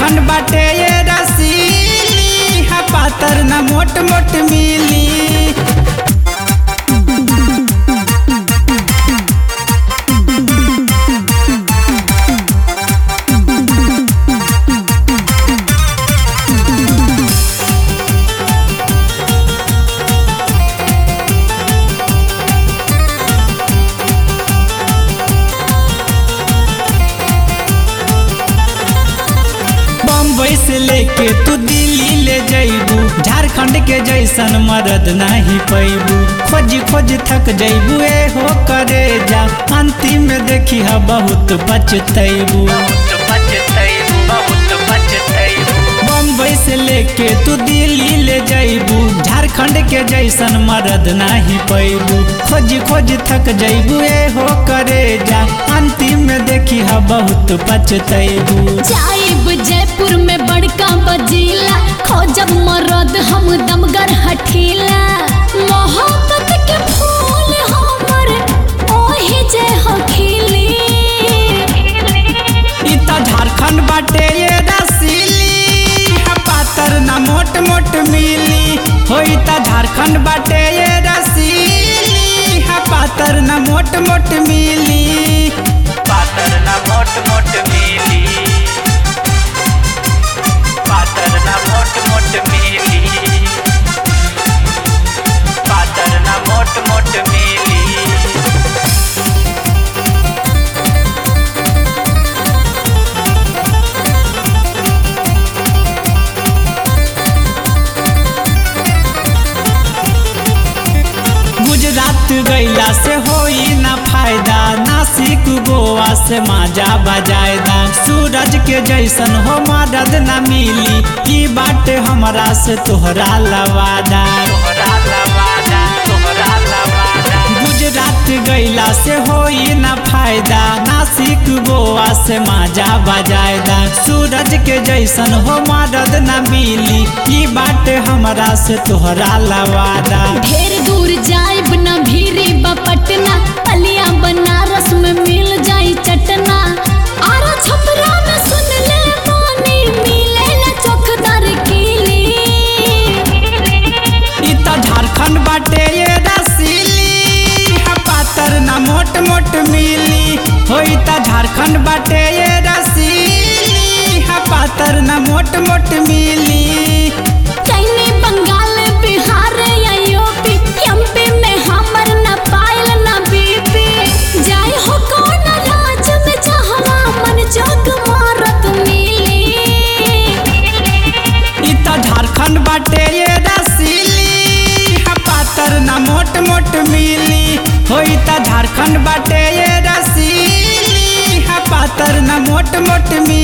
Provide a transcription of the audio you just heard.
झारखंड बाटे ये रसीली हा पातर न मोट मोट मिली बम्बई से लेके तू दिल्ली ले जैबू झारखंड के जैसन मरद नहीं पैबू खोज खोज थक जैबू ए हो करे जा अंतिम में देखी हा बहुत पछतैबू बम्बई से लेके तू दिल्ली ले जैबू झारखंड के जैसन मरद नहीं पैबू खोज खोज थक जैबू ए हो करे जा अंतिम में देखी हा बहुत पछतैबू जाइब जयपुर में बड़का बजीला खोजब मरद हम दमगर हठीला मोहब्बत के फूल हमर ओही जे हो खिली इ त झारखंड बाटे ये रसीली हा पातर ना मोट मोट मिली हो इ त झारखंड बाटे ये रसीली हा पातर ना मोट मोट मिली पातर ना मोट मोट मिली पातर ना मोट मोट मिली पातर ना मोट मोट मिली गुजरात गैला से होई ना फायदा नासिक गोवा से माजा बजायदा सूरज के जैसन हो मदद ना मिली ई बाटे हमरा से तोहरा लवादा तोहरा लवादा तोहरा लवादा गुजरात गैला से होई ना फायदा नासिक गोवा से माजा बजायदा सूरज के जैसन हो मदद ना मिली ई बाटे हमरा से तोहरा लवादा ढेर दूर जाइब न भीरी बपटना पलिया बनारस में मिल जाई चटना आरा छपरा में सुन ले पानी मिले ला चौकदार कीली इ त झारखंड बाटे ये रसीली हा पातर ना मोट मोट मिली हो इ त झारखंड बाटे ये रसीली हा पातर ना मोट मोट मिली कहीं बंगाल बिहार या यूपी एमपी में हमर न पायल न बीपी जाय हो कौन राज में जहवा मन जोग मारत मिली इ त झारखंड बाटे ये रसीली हा पातर ना मोट मोट मिली हो इ त झारखंड बाटे ये रसीली हा पातर ना मोट मोट मिली